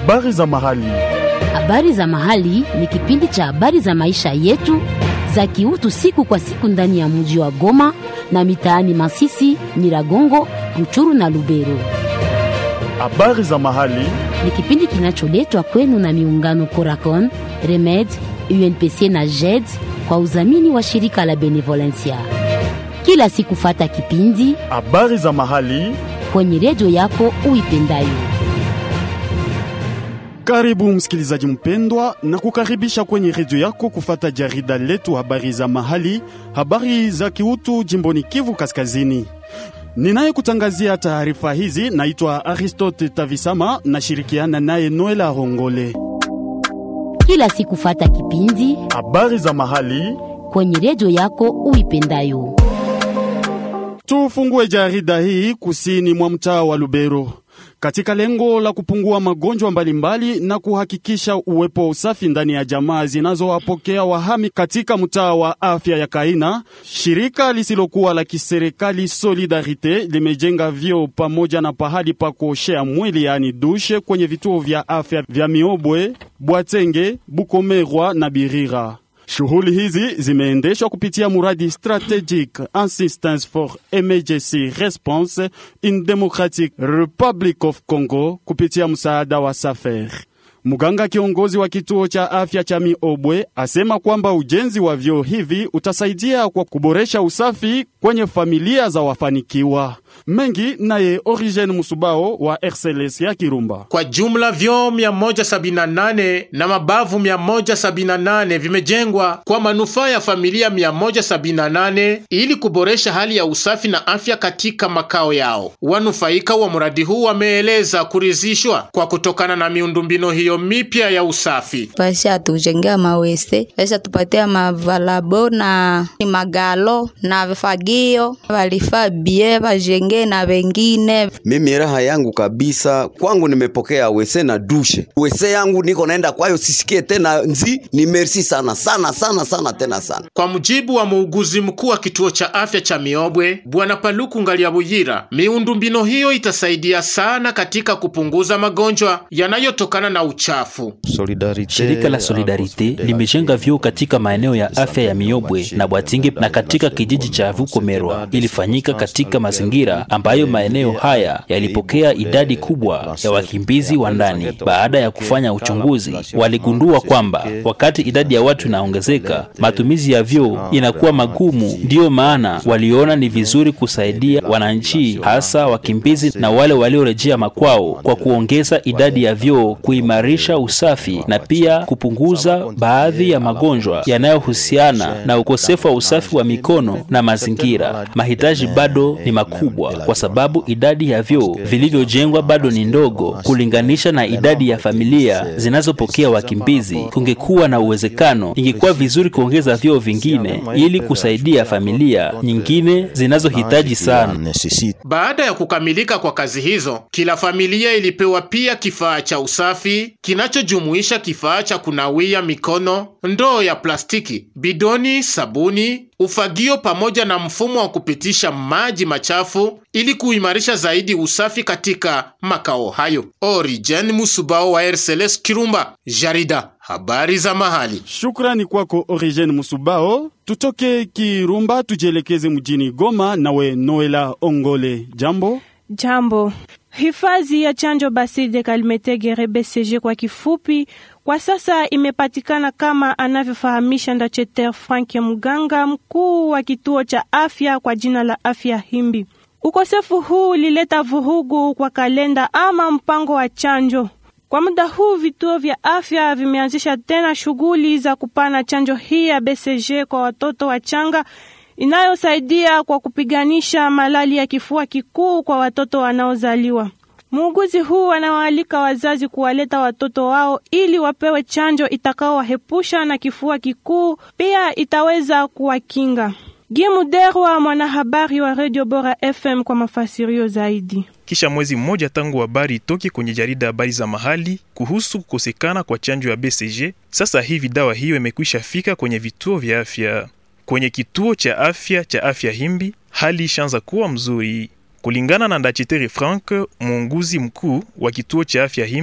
Habari za mahali. Habari za mahali ni kipindi cha habari za maisha yetu za kiutu siku kwa siku ndani ya mji wa Goma na mitaani Masisi, Nyiragongo, Ruchuru na Lubero. Habari za mahali. Ni kipindi kinacholetwa kwenu na miungano Coracon, Remed, UNPC na JED kwa udhamini wa shirika la Benevolencia. Kila siku fata kipindi Habari za mahali. kwenye redio yako uipendayo. Karibu msikilizaji mpendwa, na kukaribisha kwenye redio yako kufata jarida letu habari za mahali, habari za kiutu jimboni Kivu Kaskazini. Ninayekutangazia taarifa hizi naitwa Aristote Tavisama, nashirikiana naye Noela Rongole. Kila siku fata kipindi Habari za mahali. kwenye redio yako uipendayo. Tufungue jarida hii kusini mwa mtaa wa Lubero katika lengo la kupungua magonjwa mbalimbali na kuhakikisha uwepo wa usafi ndani ya jamaa zinazowapokea wahami katika mtaa wa afya ya Kaina. Shirika lisilokuwa la kiserikali Solidarite limejenga vyoo pamoja na pahali pa kuoshea mwili yaani dushe kwenye vituo vya afya vya Miobwe, Bwatenge, Bukomerwa na Birira. Shughuli hizi zimeendeshwa kupitia muradi Strategic Assistance for Emergency Response in Democratic Republic of Congo kupitia msaada wa SAFER. Mganga kiongozi wa kituo cha afya cha Miobwe asema kwamba ujenzi wa vyoo hivi utasaidia kwa kuboresha usafi kwenye familia za wafanikiwa. Mengi naye Origen Musubao wa RCLS ya Kirumba. Kwa jumla vyoo 178 na mabavu 178 vimejengwa kwa manufaa ya familia 178 ili kuboresha hali ya usafi na afya katika makao yao. Wanufaika wa mradi huu wameeleza kuridhishwa kwa kutokana na miundombinu hiyo mipya ya usafi. Basha tujengea mawese, basha tupatia mavalabo na magalo na vifagio, walifaa bie bajenge na wengine. Mimi raha yangu kabisa kwangu nimepokea wese na dushe. Wese yangu niko naenda kwayo sisikie tena nzi. Ni merci sana sana sana sana tena sana. Kwa mujibu wa muuguzi mkuu wa kituo cha afya cha Miobwe, Bwana Paluku Ngaliabuyira, miundombinu hiyo itasaidia sana katika kupunguza magonjwa yanayotokana na uchafu. Shirika la Solidarite limejenga vyoo katika maeneo ya afya ya Miobwe na Bwatinge na katika kijiji cha Vukomerwa. Ilifanyika katika mazingira ambayo maeneo haya yalipokea idadi kubwa ya wakimbizi wa ndani. Baada ya kufanya uchunguzi, waligundua kwamba wakati idadi ya watu inaongezeka, matumizi ya vyoo inakuwa magumu. Ndiyo maana waliona ni vizuri kusaidia wananchi, hasa wakimbizi na wale waliorejea makwao, kwa kuongeza idadi ya vyoo, kuimarisha usafi na pia kupunguza baadhi ya magonjwa yanayohusiana na ukosefu wa usafi wa mikono na mazingira. Mahitaji bado ni makubwa kwa sababu idadi ya vyoo vilivyojengwa bado ni ndogo kulinganisha na idadi ya familia zinazopokea wakimbizi. Kungekuwa na uwezekano, ingekuwa vizuri kuongeza vyoo vingine ili kusaidia familia nyingine zinazohitaji sana. Baada ya kukamilika kwa kazi hizo, kila familia ilipewa pia kifaa cha usafi kinachojumuisha kifaa cha kunawia mikono, ndoo ya plastiki, bidoni, sabuni, ufagio pamoja na mfumo wa kupitisha maji machafu ili kuimarisha zaidi usafi katika makao hayo. Origen Musubao wa RCLS Kirumba, jarida habari za mahali. Shukrani kwako Origen Musubao. Tutoke Kirumba tujielekeze mjini Goma, nawe Noela Ongole. Jambo. Jambo. Hifadhi ya chanjo Basile Kalmetegere BCG kwa kifupi, kwa sasa imepatikana kama anavyofahamisha Ndacheter Frank ya mganga mkuu wa kituo cha afya kwa jina la Afya Himbi. Ukosefu huu ulileta vurugu kwa kalenda ama mpango wa chanjo. Kwa muda huu vituo vya afya vimeanzisha tena shughuli za kupana chanjo hii ya BCG kwa watoto wachanga inayosaidia kwa kupiganisha malali ya kifua kikuu kwa watoto wanaozaliwa. Muuguzi huu anawaalika wazazi kuwaleta watoto wao ili wapewe chanjo itakaowahepusha na kifua kikuu, pia itaweza kuwakinga. Gimuderwa, mwanahabari wa Radio Bora FM, kwa mafasirio zaidi. Kisha mwezi mmoja tangu habari itoke kwenye jarida habari za mahali kuhusu kukosekana kwa chanjo ya BCG, sasa hivi dawa hiyo imekwisha fika kwenye vituo vya afya. Kwenye kituo cha afya cha afya Himbi hali ishaanza kuwa mzuri. Kulingana na Ndachitere Frank, muunguzi mkuu wa kituo cha afya Himbi,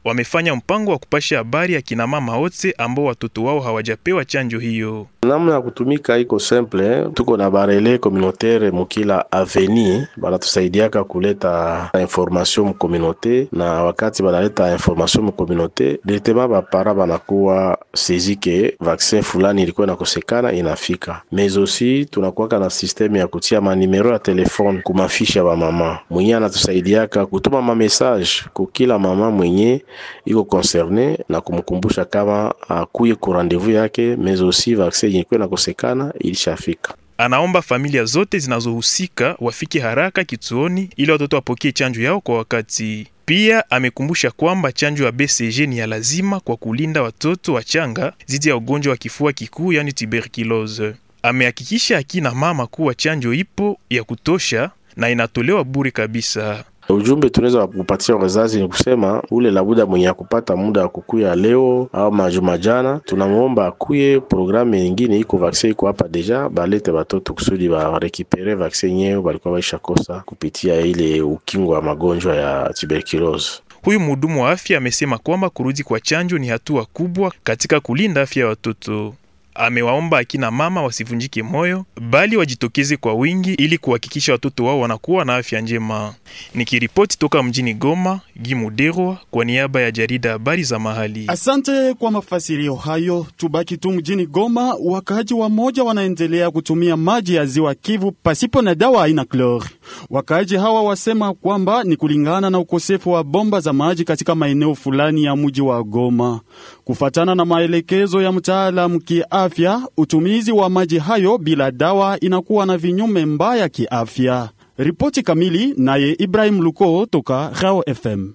wamefanya mpango wa kupasha habari akina mama wote ambao watoto wao hawajapewa chanjo hiyo. namna ya kutumika iko simple, tuko na barele communautaire mukila aveni banatusaidiaka kuleta information mu communauté, na wakati banaleta information mu communauté directement bapara banakuwa sezi ke vaccin fulani ilikuwa inakosekana inafika. Mais aussi tunakuwaka na systeme ya kutia manimero ya telefone kumafisha ya bamama mwenye anatusaidiaka kutuma mamessage kukila mama mwenye iko concerne na kumkumbusha kama akuye ku rendez-vous yake, mais aussi vaccin yenye ilikuwa inakosekana ilishafika. Anaomba familia zote zinazohusika wafike haraka kituoni ili watoto wapokee chanjo yao kwa wakati. Pia amekumbusha kwamba chanjo ya BCG ni ya lazima kwa kulinda watoto wachanga dhidi ya ugonjwa wa kifua kikuu, yani tuberculose. Amehakikisha akina mama kuwa chanjo ipo ya kutosha na inatolewa bure kabisa. Ujumbe tunaweza kupatia wazazi ni kusema ule labuda mwenye akupata muda wa kukuya leo au majuma jana, tunamwomba akuye. Programu nyingine iko vaksin iko hapa deja, balete batoto kusudi barekipere vaksin nyeo balikuwa baisha kosa kupitia ile ukingo wa magonjwa ya tuberculose. Huyu mhudumu wa afya amesema kwamba kurudi kwa chanjo ni hatua kubwa katika kulinda afya ya watoto. Amewaomba akina mama wasivunjike moyo, bali wajitokeze kwa wingi ili kuhakikisha watoto wao wanakuwa na afya njema. Nikiripoti toka mjini Goma, Gimuderwa kwa niaba ya jarida habari za mahali. Asante kwa mafasirio hayo. Tubaki tu mjini Goma, wakaaji wa moja wanaendelea kutumia maji ya ziwa Kivu pasipo na dawa aina klori. Wakaaji hawa wasema kwamba ni kulingana na ukosefu wa bomba za maji katika maeneo fulani ya mji wa Goma. Kufatana na maelekezo ya mtaalamu kiafya, utumizi wa maji hayo bila dawa inakuwa na vinyume mbaya kiafya. Ripoti kamili naye Ibrahim Luko toka Rao FM.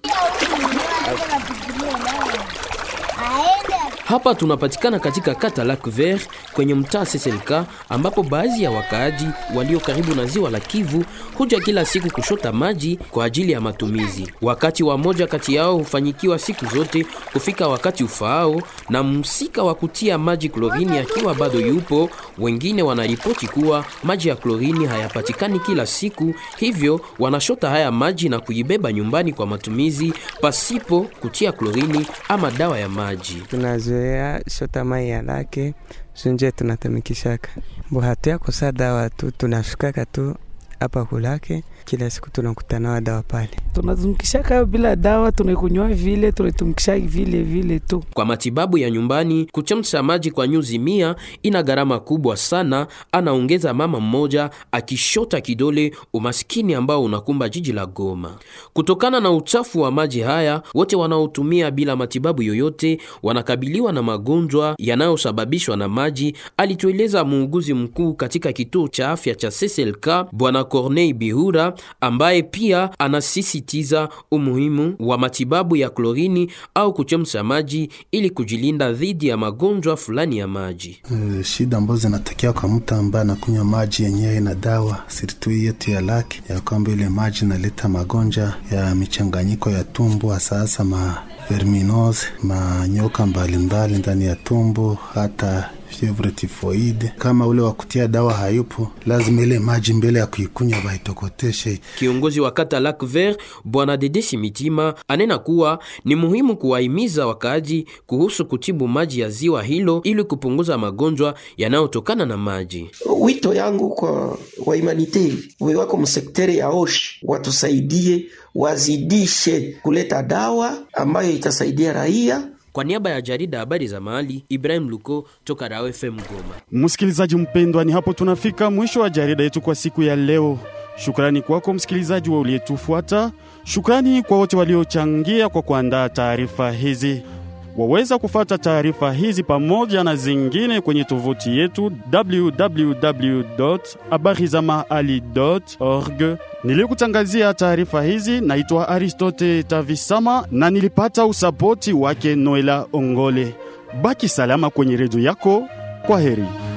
Hapa tunapatikana katika kata Lac Vert kwenye mtaa Seselka, ambapo baadhi ya wakaaji walio karibu na ziwa la Kivu huja kila siku kushota maji kwa ajili ya matumizi. Wakati wa moja kati yao hufanyikiwa siku zote kufika wakati ufaao, na msika wa kutia maji klorini akiwa bado yupo. Wengine wanaripoti kuwa maji ya klorini hayapatikani kila siku, hivyo wanashota haya maji na kuibeba nyumbani kwa matumizi pasipo kutia klorini ama dawa ya maji. tunazoea shota mai ya lake sunje tunatumikishaka mbo hatuyakosa dawa tu tunashukaka tu hapa kulake kila siku tunakutanawa dawa pale tunatumikishaka bila dawa, tunaikunywa vile, tunaitumikisha vile vile tu. Kwa matibabu ya nyumbani, kuchemsha maji kwa nyuzi mia ina gharama kubwa sana, anaongeza mama mmoja akishota kidole umaskini ambao unakumba jiji la Goma. Kutokana na uchafu wa maji haya, wote wanaotumia bila matibabu yoyote wanakabiliwa na magonjwa yanayosababishwa na maji, alitueleza muuguzi mkuu katika kituo cha afya cha CCLK Bwana Corneille Bihura, ambaye pia anasisitiza umuhimu wa matibabu ya klorini au kuchemsha maji ili kujilinda dhidi ya magonjwa fulani ya maji. Uh, shida ambazo zinatokea kwa mtu ambaye anakunywa maji yenyewe na dawa siritu yetu ya laki ya kwamba ile maji inaleta magonjwa ya michanganyiko ya tumbo, hasa hasa ma verminose, manyoka mbalimbali ndani ya tumbo, hata fievre tifoide. Kama ule wa kutia dawa hayupo, lazima ile maji mbele ya kuikunywa baitokoteshe. Kiongozi wa kata Lac Vert Bwana Dedesi Mitima anena kuwa ni muhimu kuwahimiza wakaaji kuhusu kutibu maji ya ziwa hilo ili kupunguza magonjwa yanayotokana na maji. Wito yangu kwa wahumanite wewako msekteri ya oshi watusaidie, wazidishe kuleta dawa ambayo itasaidia raia. Kwa niaba ya jarida habari za mahali, Ibrahim Luko toka Rao FM Goma. Msikilizaji mpendwa, ni hapo tunafika mwisho wa jarida yetu kwa siku ya leo. Shukrani kwako msikilizaji wa uliyetufuata. Shukrani kwa wote waliochangia kwa kuandaa taarifa hizi. Waweza kufata taarifa hizi pamoja na zingine kwenye tovuti yetu www.habarizamahali.org. Nilikutangazia taarifa hizi naitwa Aristote Tavisama na nilipata usapoti wake Noela Ongole. Baki salama kwenye redio yako. Kwa heri.